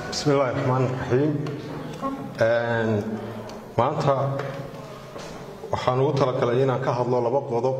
bismi illaahi raxmaan raxiim maanta waxaan ugu talagalay inaan ka hadlo laba qodob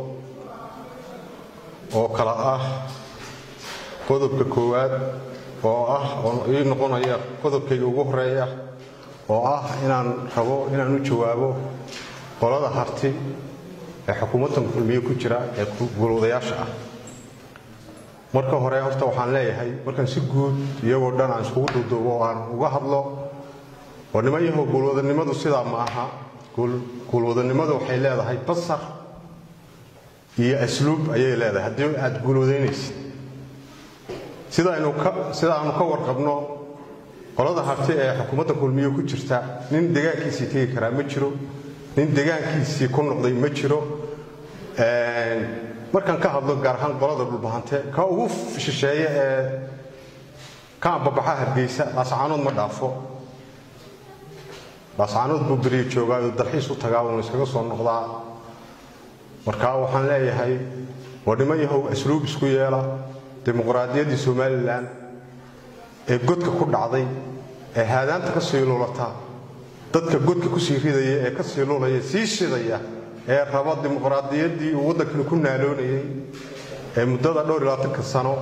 oo kala ah qodobka koowaad oo ah oo ii noqonaya qodobkayga ugu horeeya oo ah inaan rabo inaan u jawaabo qolada harti ee xukuumaddan kulmiye ku jira ee gulwadayaasha ah marka hore horta waxaan leeyahay markaan si guud iyagoo dhan aan iskugu duuduubo oo aan uga hadlo oo niman yahow guulwadanimadu sidaa ma aha guulwadanimadu waxay leedahay basar iyo asluub ayay leedahay haddii aad guulwadaynaysid sida aanu ka warqabno qolada harti ee xukuumadda kulmiye ku jirta nin degaankiisii tegi karaa ma jiro nin degaankiisii ku noqday ma jiro markaan ka hadlo gaar ahaan qolada dhulbahante ka ugu shisheeye ee ka ambabaxa hargeysa laascaanood ma dhaafo laascaanood buu beriya joogaayo dalxiis u tagaa uuna iskaga soo noqdaa markaa waxaan leeyahay waa niman yahow asluub isku yeela dimuqraadiyaddii somalilan ee godka ku dhacday ee haadaanta ka sii lulata dadka godka ku sii ridaya ee ka sii lulaya sii shidaya ee raba dimuqraadiyaddii uu waddankani ku naaloonayay ee muddada dhowr iyo labaatanka sano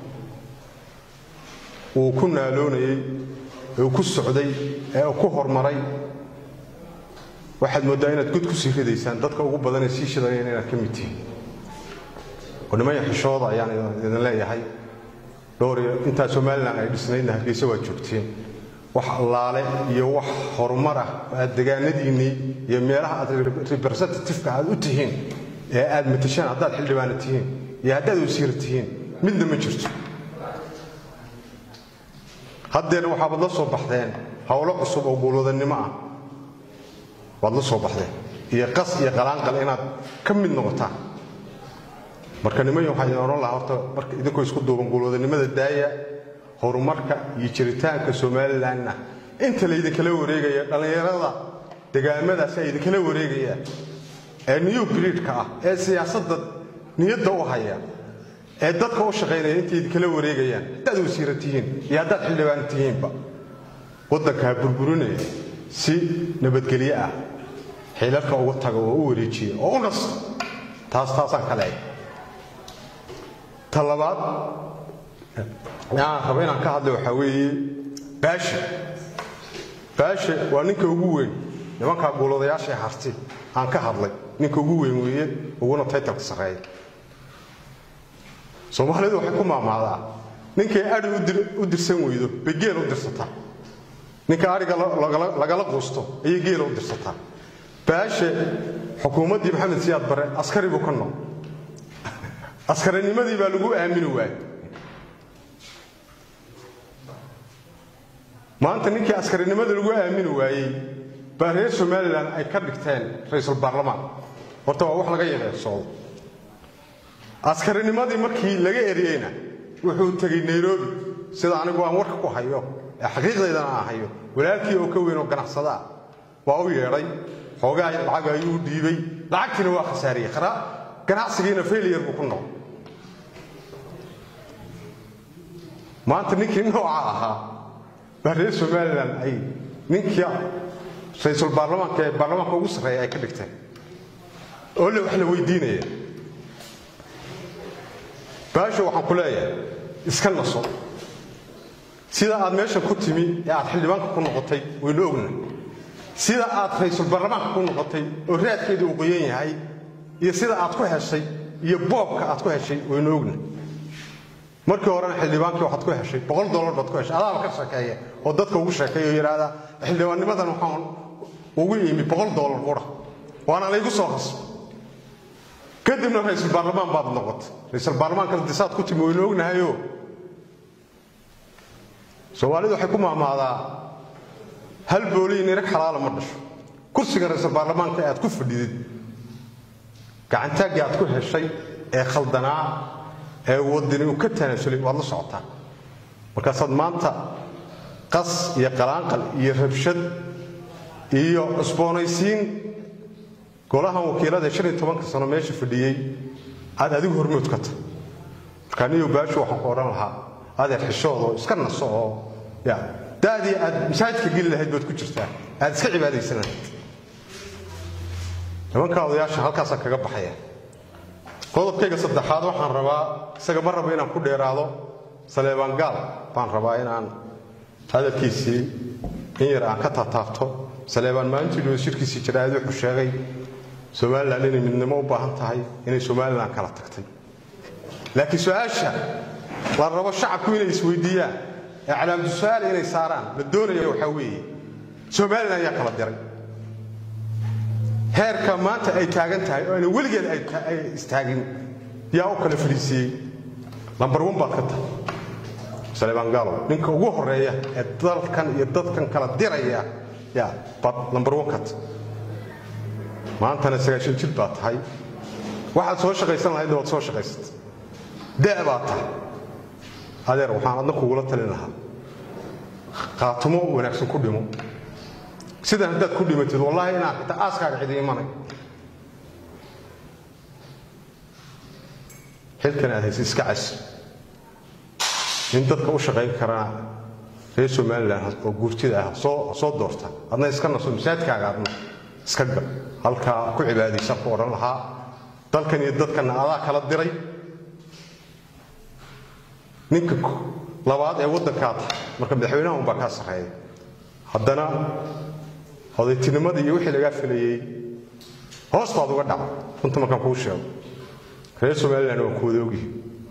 uu ku naaloonayey ee uu ku socday ee uu ku horumaray waxaad mooddaa inaad god ku sii ridaysaan dadka ugu badanee sii shidayeen inaad ka mid tihiin oo nimaya xishooda ayaan idin leeyahay dhowr iyo intaa somalilan ay dhisnaydna hargeysa waad joogteen wax allaale iyo wax horumar ah aad degaanadiinnii iyo meelaha aad representativeka aad u tihiin ee aad matashaan haddaad xildhibaana tihiin iyo haddaad wasiira tihiin midna ma jirto haddeena waxaabaad la soo baxdeen howlo cusub oo guulwadannimo ah waad la soo baxdeen iyo qas iyo qalaanqal inaad ka mid noqotaan marka nimaya waxaa idin odhan lahaa horta marka idinkoo isku duuban guulwadannimada daaya horumarka iyo jiritaanka somalilanna inta laydinkala wareegaya dhallinyarada degaamadaasi ay idinkala wareegayaan ee new breedka ah ee siyaasadda niyadda u haya ee dadka u shaqaynaya intay idinkala wareegayaan haddaad wasiira tihiin iyo haddaad xildhibaan tihiinba waddankaa burburinaya si nabadgelyo ah xiilalka uga taga oo u wareejiya oo u nasta taas taasaan ka leeyahay ta labaad aan raba inaan ka hadla waxaa weeye baashe baashe waa ninka ugu weyn nimankaa guuladayaashae harti aan ka hadlay ninka ugu weyn weeye uguna taytalka sarreeya soomaalidu waxay ku maamaadaa ninkay adhi u dirsan weydo bay geel u dirsataa ninka adhiga lagala quusto ayay geela u dirsataa baashe xukuumaddii maxamed siyaad bare askari buu ka noq askarinimadii baa lagu aamini waayey maanta ninkii askarinimada lagu aamini waayey baa reer somalilan ay ka dhigteen ra-iisul baarlamaan horta waa wax laga yareersoodo askarinimadii markii laga eriyeyna wuxuu tegey nairobi sida anigu aan warka ku hayo ee xaqiiqdaydana aan hayo walaalkii oo ka weyn oo ganacsadaa waa u yeedhay xoogaa lacag ayuu dhiibay lacagtiina waa khasaariyey ganacsigiina failiyar buu ku noqday maanta ninkii nooca ahaa baa reer somalilan ay ninkii ra-iisul baarlamaanka ee baarlamaanka ugu sarreeya ay ka dhigteen oo le wax la weydiinaya baasho waxaan ku leeyahay iska naso sida aad meesha ku timi ee aad xildhibaanka ku noqotay waynu ogna sida aad ra-iisul baarlamaanka ku noqotay oo raadkeedii uu qoyan yahay iyo sida aad ku heshay iyo boobka aad ku heshay waynu ogna markii horena xildhibaankii waxaad ku heshay boqol dollar baad ku heshay adaaba ka sheekeeya oo dadka ugu sheekeeya oo yidhaahda xildhibaannimadan waxaan ugu imi boqol dollar qura waana laygu soo qasbo kadibna ra-iisul baarlamaan baad noqotay ra-iisul baarlamaanka disaad ku timi waynu ognahayo soomaalidu waxay ku maamaadaa hal booliyin irag xalaala ma dhasho kursiga ra-iisul baarlamaanka ee aad ku fadhidid gacantaaggii aad ku heshay ee khaldanaa ee wadani uu ka tanaasulay waad la socotaa markaasaad maanta qas iyo qalaanqal iyo rabshad iyo cusboonaysiin golahan wakiilada shan iyo tobanka sano meesha fadhiyey aad adigu hormood ka tahay markaa niyo baashu waxaan ku odhan lahaa adeer xishoodo iska naso oo ya da da'dii aad masaajidka geli lahayd baad ku jirtaa aad iska cibaadaysan lahayd nimanka odayaasha halkaasaan kaga baxaya qodobkayga saddexaad waxaan rabaa isaga ma rabo inaan ku dheeraado saleebaan gaal baan rabaa inaan hadalkiisii in yar aan ka taataabto saleebaan maalintii dhow shirkiisii jaraa'id wuxuu sheegay somalilan inay midnimo u baahan tahay inay somalilan kala tagtay laakiin su-aasha la rabo shacabku inay isweydiiyaan ee calaamadu su-aal inay saaraan la doonaya waxaa weeye somalilan ayaa kala diray heerka maanta ay taagan tahay oo ayna weligeed ay istaagin yaa u kala fadhiisiiyey lambar wan baad ka tahay saleebaan gaalow ninka ugu horeeya ee dalkan iyo dadkan kala diraya yaa baad lambar wan ka tahay maantana sagaashan jir baad tahay waxaad soo shaqaysan lahaydna waad soo shaqaysatay da' baad tahay adeer waxaan adna kugula talin lahaa qaatumo wanaagsan ku dhimo sidan haddaad ku dhimatid wallaahi inaan xitaa aaskaaga cidi imanay xilkan aad haysa iska cas in dadka u shaqayn karana reer somalilan oo guurtida ah soo soo doorta adna iska naso masaajidkaaga adna iska gal halkaa ku cibaadaysan ku odhan lahaa dalkan iyo dadkanna adaa kala diray ninka labaad ee waddankaa tahay marka madaxweynaha unbaa kaa sarreeya haddana odaytinimada iyo wixii lagaa filayey hoostaad uga dhaca runta markaan kuu sheego reer somalilan waa ku wadoogihi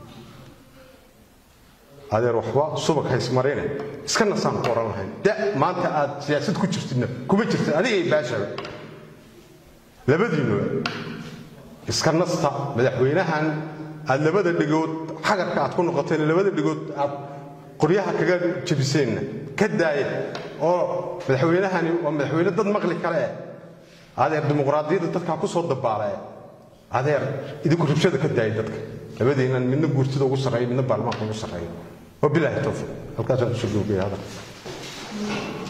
adeer waxba subag haysmarine iska nasaan ku odhan lahayn da maanta aad siyaasad ku jirtidna kuma jirtid adigay baashaba labadiinuba iska nasta madaxweynahan aad labada dhigood xagarka aad ku noqoteen labada dhigood aad qoryaha kaga jebiseenna ka daaya oo madaxweynahani waa madaxweyne dad maqli kale eh adeer dimuqraadiyadda dadkaa ku soo dabaalae adeer idinku rabshada ka daaya dadka labadiinan midna guurtida ugu sarreeya midna baarlamaanka ugu sarreeya wabilaahi towfiiq halkaasaan kusoo googaya hadal